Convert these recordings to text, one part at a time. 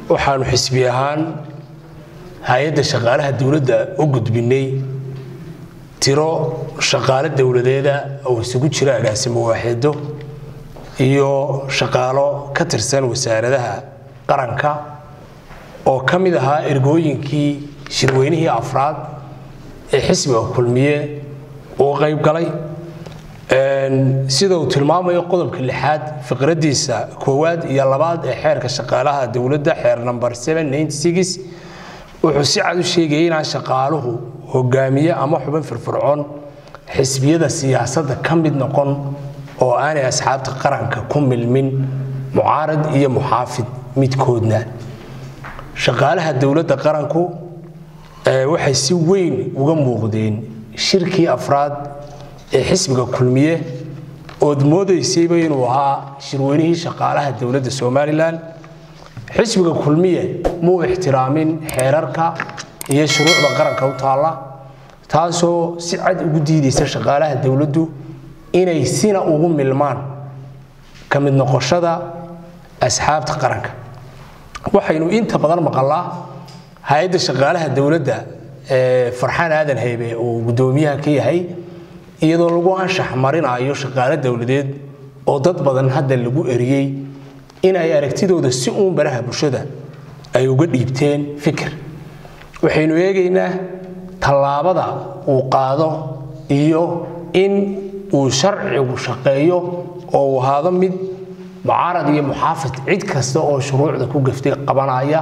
waxaanu xisbi ahaan hay-adda shaqaalaha dowladda u gudbinay tiro shaqaalo dowladeeda oo isugu jira agaasimo waaxeedo iyo shaqaalo ka tirsan wasaaradaha qaranka oo ka mid ahaa ergooyinkii shirweynihii afraad ee xisbiga kulmiye uu qayb galay sida uu tilmaamayo qodobka lixaad fiqradiisa koowaad iyo labaad ee xeerka shaqaalaha dowladda xeer namber wuxuu si cad u sheegayay inaan shaqaaluhu hogaamiye ama xubin firfircoon xisbiyada siyaasadda ka mid noqon oo aanay asxaabta qaranka ku milmin mucaarad iyo muxaafid midkoodna shaqaalaha dowladda qaranku waxay si weyn uga muuqdeen shirkii afraad ee xisbiga kulmiye ood moodaysayba inuu ahaa shirweynihii shaqaalaha dowladda somalilan xisbiga kulmiye muu ixtiraamin xeerarka iyo shuruucda qaranka u taalla taasoo si cad ugu diidaysa shaqaalaha dowladdu inay sina ugu milmaan ka mid noqoshada asxaabta qaranka waxaynu inta badan maqalnaa hay-adda shaqaalaha dowladda ee farxaan aadan haybe uu guddoomiyaha ka yahay iyadoo lagu anshax marinayo shaqaalo dowladeed oo dad badan hadda lagu eriyey in ay aragtidooda si uun baraha bulshada ay uga dhiibteen fikir waxaynu eegaynaa tallaabada uu qaado iyo in uu sharcigu shaqeeyo oo uu ahaado mid mucaarad iyo muxaafid cid kasta oo shuruucda ku gaftay qabanaya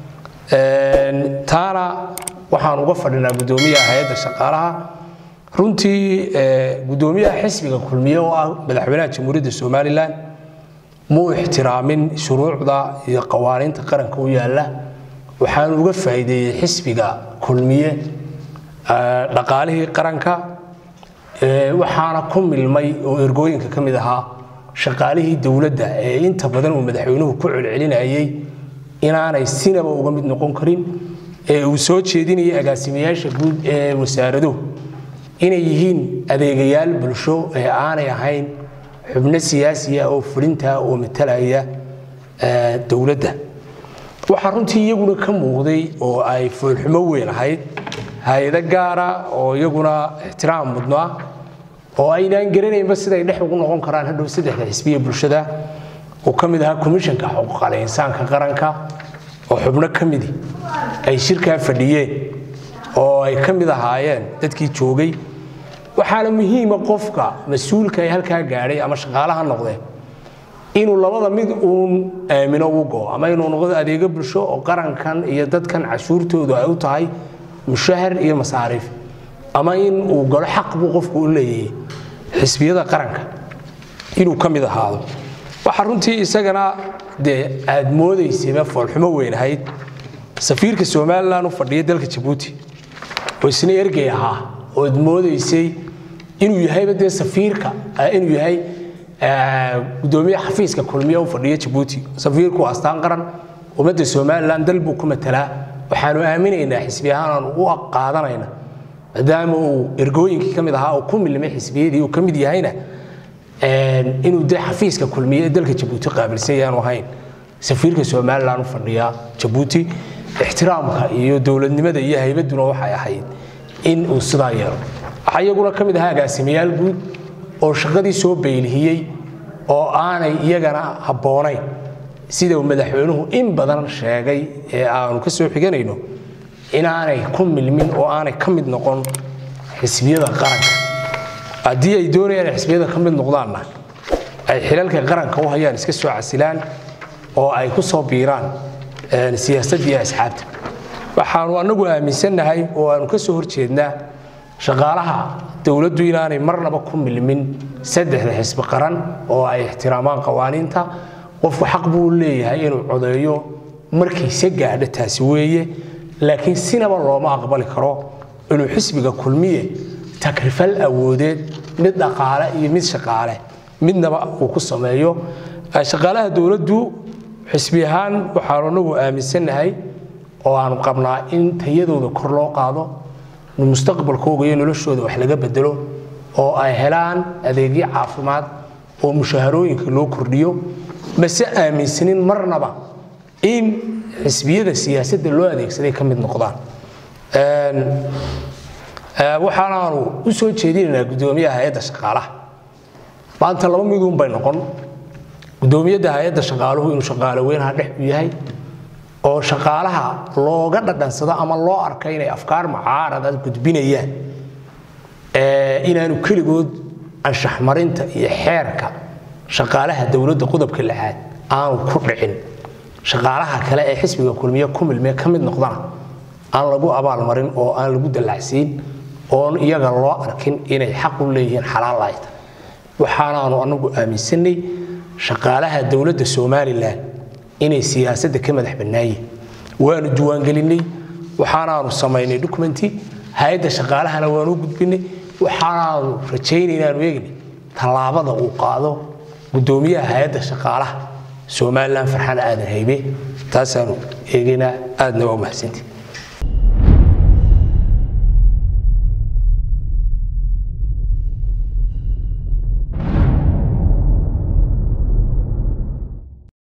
taana waxaan uga fadhinaa guddoomiyaha hay-adda shaqaalaha runtii guddoomiyaha xisbiga kulmiye oo ah madaxweynaha jamhuuriyadda somalilan muu ixtiraamin shuruucda iyo qawaaniinta qaranka u yaalla waxaanu uga faa'iideeyey xisbiga kulmiye dhaqaalihii qaranka waxaana ku milmay oo ergooyinka ka mid ahaa shaqaalihii dowladda ee inta badan uu madaxweynuhu ku celcelinayay inaanay sinaba uga mid noqon karin ee uu soo jeedinayay agaasimayaasha guud ee wasaaraduhu inay yihiin adeegayaal bulsho ee aanay ahayn xubno siyaasiya oo fulinta oo matalaya dowladda waxaa runtii iyaguna ka muuqday oo ay foolxumo weyn ahayd hay-ado gaara oo iyaguna ixtiraam mudnaa oo aynaan garanaynba siday dhex ugu noqon karaan hadhow saddexda xisbiya bulshada uu ka mid ahaa komishanka xuquuqal insaanka qaranka oo xubno ka midi ay shirkaa fadhiyeen oo ay ka mid ahaayeen dadkii joogay waxaana muhiima qofka mas-uulka ee halkaa gaadhay ama shaqaalaha noqdee inuu labada mid uun aamino u go ama inuu noqdo adeego bulsho oo qarankan iyo dadkan cashuurtoodu ay u tahay mushahar iyo masaariif ama in uu galo xaq buu qofku u leeyahay xisbiyada qaranka inuu ka mid ahaado waxaa runtii isagana dee aad moodaysayba foolxumo weyn ahayd safiirka somalilan u fadhiya dalka jabuuti oo isna ergey ahaa ood moodaysay inuu yahayba dee safiirka inuu yahay gudoomiye xafiiska kulmiye u fadhiya jabuuti safiirku astaan qaran ummadda somalilan dal buu ku matalaa waxaanu aaminaynaa xisbi ahaan u qaadanayna maadaama uu ergooyinkii ka mid ahaa oo ku milmay xisbiyadii uu ka mid yahayna inuu dee xafiiska kulmiye ee dalka jabuuti qaabilsan yaanu ahayn safiirka somalilan u fadhiya jabuuti ixtiraamka iyo dowladnimada iyo haybaduna waxay ahayd in uu sidaa yeelo waxaa iyaguna ka mid ahaa agaasimayaal guud oo shaqadii soo baylihiyey oo aanay iyagana habboonayn sida uu madaxweynuhu in badan sheegay ee aanu ka soo xiganayno inaanay ku milmin oo aanay ka mid noqon xisbiyada qaranka haddii ay doonayaan xisbiyada ka mid noqdaanna ay xilalka qaranka u hayaan iska soo casilaan oo ay ku soo biiraan siyaasadii asxaabta waxaanu anagu aaminsannahay oo aanu ka soo horjeednaa shaqaalaha dowladdu inaanay marnaba ku milmin saddexda xisbi qaran oo ay ixtiraamaan qawaaniinta qofku xaq buu leeyahay inuu codeeyo markiise gaadho taasi weeye laakiin sinaba looma aqbali karo inuu xisbiga kulmiye takrifal awoodeed mid dhaqaale iyo mid shaqaale midnaba uu ku sameeyo shaqaalaha dowladdu xisbi ahaan waxaanu anagu aaminsannahay oo aanu qabnaa in tayadooda kor loo qaado mustaqbalkooga iyo noloshooda wax laga bedelo oo ay helaan adeegyo caafimaad oo mushaharooyinka loo kordhiyo mase aaminsanin marnaba in xisbiyada siyaasadda loo adeegsaday ka mid noqdaan waxaanaanu u soo jeedinaynaa guddoomiyaha hay-adda shaqaalaha maanta laba miduun bay noqon guddoomiyadda hay-adda shaqaaluhu inuu shaqaalo weynaha dhex u yahay oo shaqaalaha looga dhadhansado ama loo arka inay afkaar mucaarada gudbinayaan inaanu keligood anshaxmarinta iyo xeerka shaqaalaha dowladda qodobka lixaad aanu ku dhicin shaqaalaha kale ee xisbiga kulmiye ku milmee ka mid noqdana aan lagu abaalmarin oo aan lagu dallacsiin oon iyaga loo arkin inay xaq u leeyihiin xalaal ay tahay waxaanaanu anagu aaminsanay shaqaalaha dowladda somalilan inay siyaasadda ka madax bannaayeen waanu diiwaangelinay waxaanaanu samaynay documenti hay-adda shaqaalahana waanu gudbinay waxaanaanu rajaynay inaanu eegnay tallaabada uu qaado guddoomiyaha hay-adda shaqaalaha somalilan farxaan aadan haybe taasaanu eegaynaa aadna waa umahadsantii